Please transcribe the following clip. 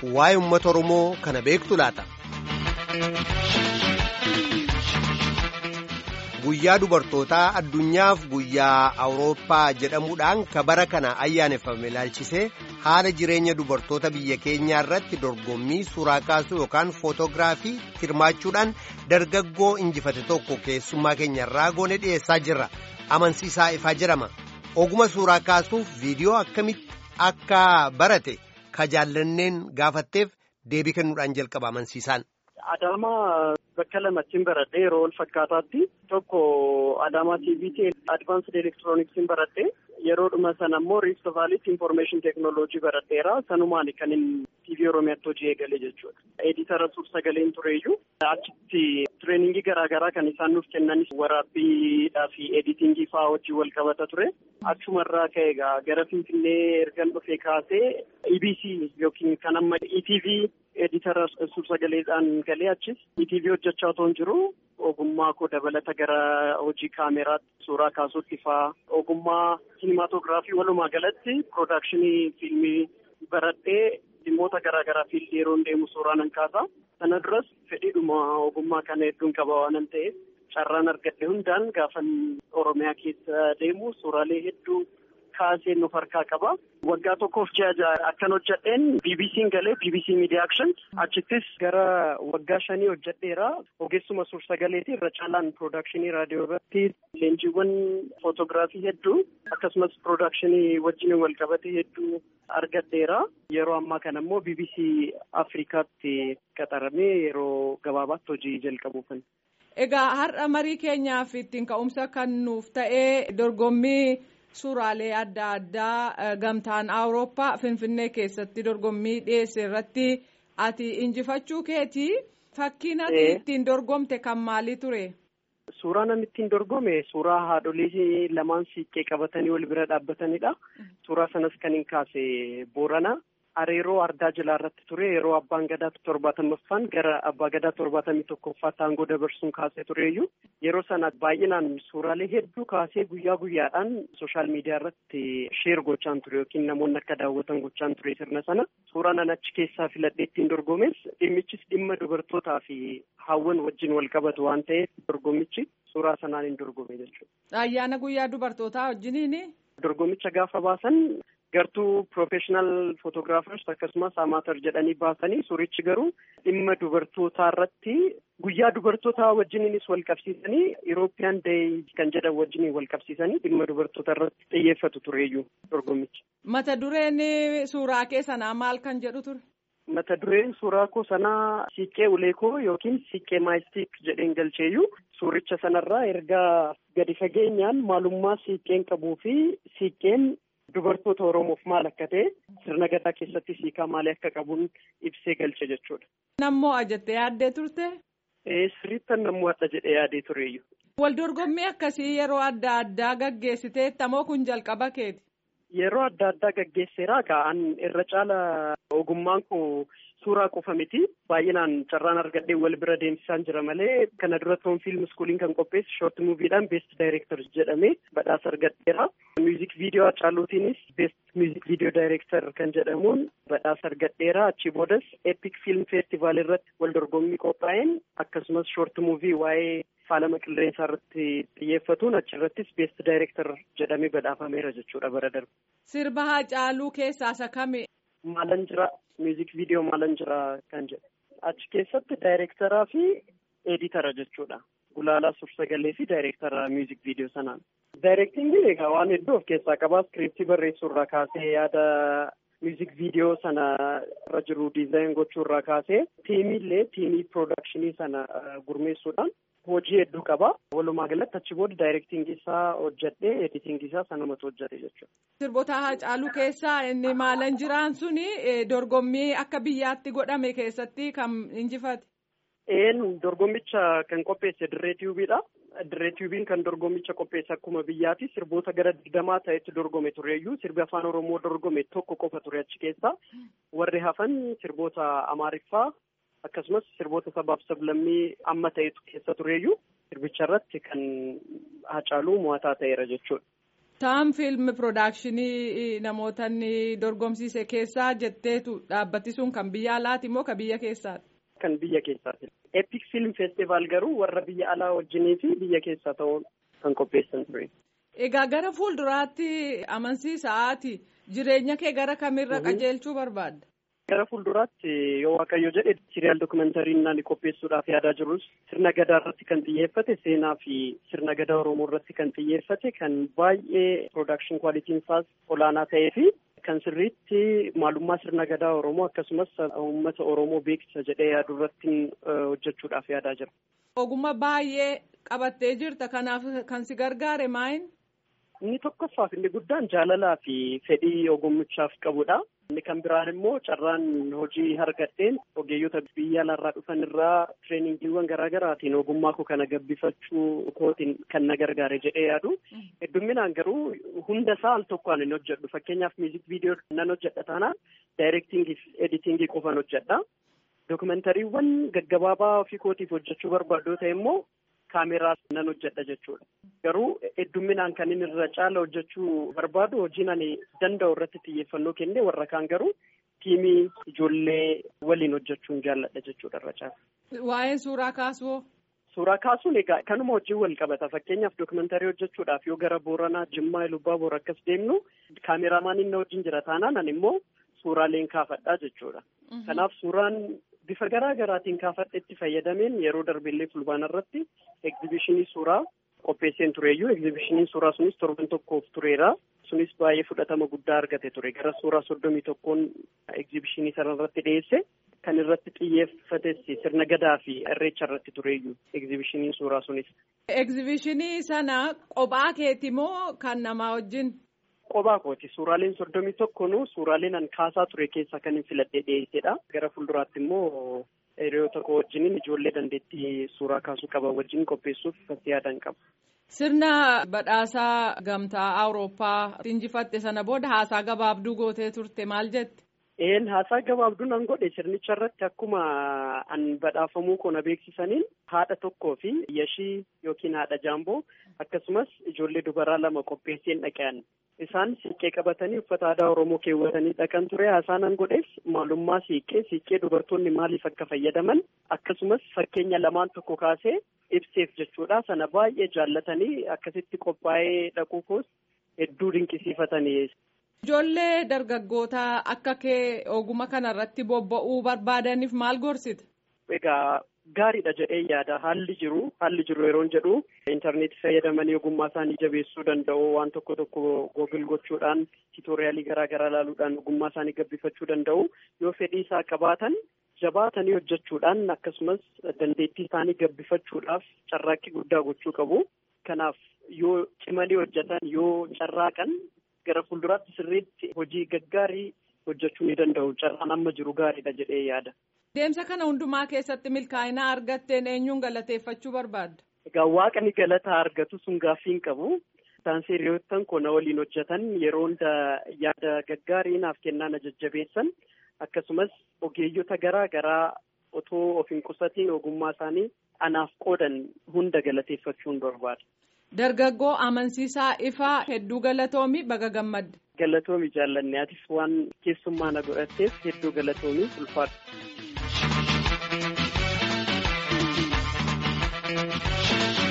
waa'ee uummata Oromoo kana beektu laata. Guyyaa dubartootaa addunyaaf guyyaa Awurooppaa jedhamuudhaan kabara kana ayyaaneffame ilaalchisee haala jireenya dubartoota biyya keenyaa irratti dorgommii suuraa kaasuu yookaan footoogiraafii hirmaachuudhaan dargaggoo injifate tokko keessummaa keenya irraa goone dhiyeessaa jirra. Amansiisaa ifaa jedhama. Oguma suuraa kaasuuf viidiyoo akkamitti akka barate ka jaallanneen gaafatteef deebii kennuudhaan jalqaba amansiisaan. Adaamaa bakka lamattiin baradhee yeroo wal fakkaataatti tokko Adaamaa TVT Advanced Electronics'n baradhee yeroodhuma sana immoo Rift Valleytti Information Technology baradheera. Sanumaan kan inni TV Oromiyaatti hojii eegale jechuudha. Editara suur-sagaleen tureeyyuu achitti tireeningii garaagaraa kan isaan nuuf kennanis waraabbiidhaa fi editingii fa'aa wajjin wal qabata ture. Achumarraa ka'e egaa gara Finfinnee ergan dhufee kaasee EBC yookiin kan amma ETV editara suur-sagaleedhaan galee achis ETV hojjechaa otoo hin jiru ogummaa koo dabalata gara hojii kaameraatti suuraa kaasuutti fa'aa ogummaa siinimaatoogiraafii walumaa galatti piroodakshinii fiilmii baradhee dhimmoota garaagaraa fiildii yeroo deemu suuraa nan kaasa. Sana duras fedhiidhuma ogummaa kana hedduun qaba waan ta'eef carraan argadhe hundaan gaafan Oromiyaa keessa deemu suuraalee hedduu kaasee nuuf harkaa qaba. Waggaa tokkoof ji'a ja'a akkan hojjedheen BBC'n galee BBC Media Action achittis gara waggaa shanii hojjedheera. Ogeessuma suur-sagaleeti irra caalaan piroodakshinii raadiyoo irratti leenjiiwwan footoogiraafii hedduu akkasumas piroodakshinii wajjin wal qabate hedduu argadheera. Yeroo ammaa kana immoo BBC Afrikaatti qaxaramee yeroo gabaabaatti hojii jalqabuufan. Egaa har'a marii keenyaaf ittiin ka'umsa kan nuuf ta'ee dorgommii suuraalee adda addaa gamtaan awurooppaa finfinnee keessatti dorgommii dhiyeesse irratti ati injifachuu keetii fakkiin ati ittiin dorgomte kan maalii ture. Suuraan ani ittiin dorgome suuraa haadholii lamaan siiqqee qabatanii wal bira dhaabbatanidha. Suuraa sanas kan hin kaase Boorana. Areeroo ardaa jilaa irratti ture yeroo abbaan gadaa torbaatamaffaan gara abbaa gadaa torbaatamii tokkoffaatti aangoo dabarsuun kaasee tureeyyuu yeroo sana baay'inaan suuraalee hedduu kaasee guyyaa guyyaadhaan sooshaal miidiyaa irratti sheer gochaan ture yookiin namoonni akka daawwatan gochaan ture sirna sana suuraan an achi keessaa filadhee ittiin dorgomes dhimmichis dhimma dubartootaa fi hawwan wajjin wal qabatu waan ta'eef dorgommichi suuraa sanaan hin dorgome jechuudha. Ayyaana guyyaa dubartootaa wajjiniini. Dorgommicha gaafa baasan. gartuu piroofeeshinaal footoogiraafers akkasumas amaatar jedhanii baasanii suurichi garuu dhimma dubartootaa irratti guyyaa dubartootaa wajjiniinis wal qabsiisanii Irooppiyaan deey kan jedhan wajjiniin wal qabsiisanii dhimma dubartoota irratti xiyyeeffatu tureeyyuu dorgommichi. Mata dureen suuraa kee sanaa maal kan jedhu ture? Mata dureen suuraa koo sanaa siiqqee uleekoo yookiin siiqqee maayistiik jedheen galcheeyyuu suuricha sanarraa ergaa gadi fageenyaan maalummaa siiqqeen qabuu fi siiqqeen. Dubartoota Oromoof maal akka ta'e sirna gadaa keessatti siikaa maalii akka qabuun ibsee galche jechuudha. Nammoo ajattee yaaddee turte? Sirriittan nammoo adda jedhee yaadee tureeyyu. Wal dorgommii akkasii yeroo adda addaa gaggeessitee tamoo kun jalqaba keeti? Yeroo adda addaa gaggeesseera ka'an irra caala ogummaan koo suuraa qofa miti baay'inaan carraan argadhee wal bira deemsisaan jira malee kana dura toon fiilm iskuuliin kan qopheesse shoort muuviidhaan beest daayireektar jedhamee badhaasa argadheera. Miuzik viidiyoo Hacaaluutiinis beest miuzik viidiyoo daayireektar kan jedhamuun badhaasa argadheera. Achii boodas eepik fiilm feestivaal irratti wal dorgommii qophaa'een akkasumas shoort muuvii waa'ee faalama qilleensaa irratti xiyyeeffatuun achirrattis beest daayireektar jedhamee badhaafameera jechuudha bara darbe. Sirba Hacaaluu keessaa isa kami? Maalan jira miuzik viidiyoo maalan jira kan jedhu achi keessatti daayireektaraa fi editara jechuudha gulaalaa suur-sagalee fi daayireektara miuzik viidiyoo sanaan. Daayireektingiin egaa waan hedduu of keessaa qabaa iskiriiptii barreessuurraa kaasee yaada miuzik viidiyoo sana irra jiru diizaayin gochuurraa kaasee tiimiillee tiimii piroodakshinii sana gurmeessuudhaan hojii hedduu qaba. Walumaa galatti achi booda daayireektingii isaa hojjedhee editingii isaa sanumatu hojjete jechuudha. Sirboota Hacaaluu keessaa inni maalan jiraan suni dorgommii akka biyyaatti godhame keessatti kan injifate. Een dorgommicha kan qopheesse dirree tiyuubiidha. Dirree tiyuubiin kan dorgommicha qopheesse akkuma biyyaati sirboota gara digdamaa ta'etti dorgome tureeyyuu sirbi afaan oromoo dorgome tokko qofa ture achi keessa warri hafan sirboota amaariffaa akkasumas sirboota sabaaf sablammii amma ta'etu keessa tureeyyuu sirbicha irratti kan hacaaluu mo'ataa ta'eera jechuudha. Taam fiilmi piroodakshinii namoota dorgomsiise keessaa jetteetu dhaabbati sun kan biyya alaati moo kan biyya keessaati? Kan biyya keessaati. Epic Film Festival garuu warra biyya alaa wajjinii fi biyya keessaa ta'uun kan qopheessan ture. Egaa gara fuulduraatti amansiisaati jireenya kee gara kamirra qajeelchuu barbaadda? Gara fuulduraatti yoo waaqayyo jedhe siriyaal dookumentariin naan qopheessuudhaaf yaadaa jirus sirna gadaa irratti kan xiyyeeffate seenaa fi sirna gadaa Oromoo irratti kan xiyyeeffate kan baay'ee piroodakshin kwaalitiin isaas olaanaa ta'ee fi kan sirriitti maalummaa sirna gadaa Oromoo akkasumas uummata Oromoo beeksisa jedhee yaadu irratti hojjechuudhaaf yaadaa jira. Ogummaa baay'ee qabattee jirta kanaaf kan si gargaare maayin? Inni tokkoffaaf inni guddaan jaalalaa fi fedhii ogummichaaf qabudha. Inni kan biraan immoo carraan hojii argadheen ogeeyyota biyya alaarraa dhufan irraa tireeningiiwwan garaa garaatiin ogummaa koo kana gabbifachuu kootiin kan na gargaare jedhee yaadu. Heddumminaan garuu hunda isaa al tokkoon hin hojjedhu. Fakkeenyaaf miuzik viidiyoo nan hojjedha taanaan daayirektingii fi editingii qofan hojjedha. Dookumentariiwwan gaggabaabaa ofii kootiif hojjechuu barbaadu ta'e immoo kaameraa nan hojjedha jechuudha. Garuu heddumminaan kan inni irra caala hojjechuu barbaadu hojiin ani danda'u irratti xiyyeeffannoo kenne warra kaan garuu tiimii ijoollee waliin hojjechuun jaalladha jechuudha irra caala. Waa'een suuraa kaasuu Suuraa kaasuun egaa kanuma wajjin wal qabata. Fakkeenyaaf dookumentarii hojjechuudhaaf yoo gara Booranaa, Jimmaa, Lubbaa Boor akkas deemnu kaameramaan inni wajjin jira taanaan ani immoo suuraaleen kaafadhaa jechuudha. Kanaaf suuraan bifa garaa garaatiin kaafadhetti fayyadameen yeroo darbeellee fulbaana irratti egzibishinii suuraa qopheesseen tureeyyuu egzibishiniin suuraa sunis torban tokkoof tureera. Sunis baay'ee fudhatama guddaa argate ture. Gara suuraa soddomii tokkoon egzibishinii sana irratti dhiyeesse. Kan irratti xiyyeeffates sirna gadaa fi irreecha irratti tureeyyuu egzibishiniin suuraa sunis. Egzibishinii sana qophaa keeti moo kan namaa wajjin? Qophaa kooti. Suuraaleen soddomii tokkonuu suuraaleen an kaasaa ture keessaa kan hin filadhee dhiyeessedha. Gara fuulduraatti immoo hiriyoota koo wajjiniin ijoollee dandeettii suuraa kaasuu qaban wajjin qopheessuuf fasti yaadan qaba. Sirna badhaasaa gamtaa Awurooppaa injifatte sana booda haasaa gabaabduu gootee turte maal jette? Een haasaa gabaabduu nan godhe sirnicha irratti akkuma an badhaafamuu koo na beeksisaniin haadha tokkoo fi yashii yookiin haadha jaamboo akkasumas ijoollee dubaraa lama qopheesseen dhaqan. Isaan siiqqee qabatanii uffata aadaa Oromoo keewwatanii dhaqan ture haasaa nan godheef maalummaa siiqqee siiqqee dubartoonni maaliif akka fayyadaman akkasumas fakkeenya lamaan tokko kaasee ibseef jechuudha sana baay'ee jaallatanii akkasitti qophaa'ee dhaquu koos hedduu dinqisiifatanii. Ijoollee dargaggoota akka kee oguma kanarratti bobba'uu barbaadaniif maal gorsita? Egaa gaariidha jedhee yaada haalli jiru haalli jiru yeroon jedhu intarneetii fayyadamanii ogummaa isaanii jabeessuu danda'u waan tokko tokko googil gochuudhaan tiitooriyaalii garaa garaa ilaaluudhaan ogummaa isaanii gabbifachuu danda'u yoo fedhii isaa qabaatan jabaatanii hojjechuudhaan akkasumas dandeettii isaanii gabbifachuudhaaf carraaqqii guddaa gochuu qabu. Kanaaf yoo cimanii hojjetan yoo carraaqan gara fuulduraatti sirriitti hojii gaggaarii hojjechuu ni danda'u. Carraan amma jiru gaariidha jedhee yaada. Deemsa kana hundumaa keessatti milkaa'ina argatteen eenyuun galateeffachuu barbaadda? Egaa waaqni galata argatu sun gaaffii hin qabu. Isaan hiriyoottan koo na waliin hojjetan yeroo hunda yaada gaggaarii naaf kennaa na jajjabeessan akkasumas ogeeyyota garaa garaa otoo of hin qusatiin ogummaa isaanii anaaf qoodan hunda galateeffachuun barbaada. Dargaggoo amansiisaa ifaa hedduu galatoomi baga gammadde. Galatoomi jaallanne atis waan keessummaa na godhatteef hedduu galatoomi ulfaadha.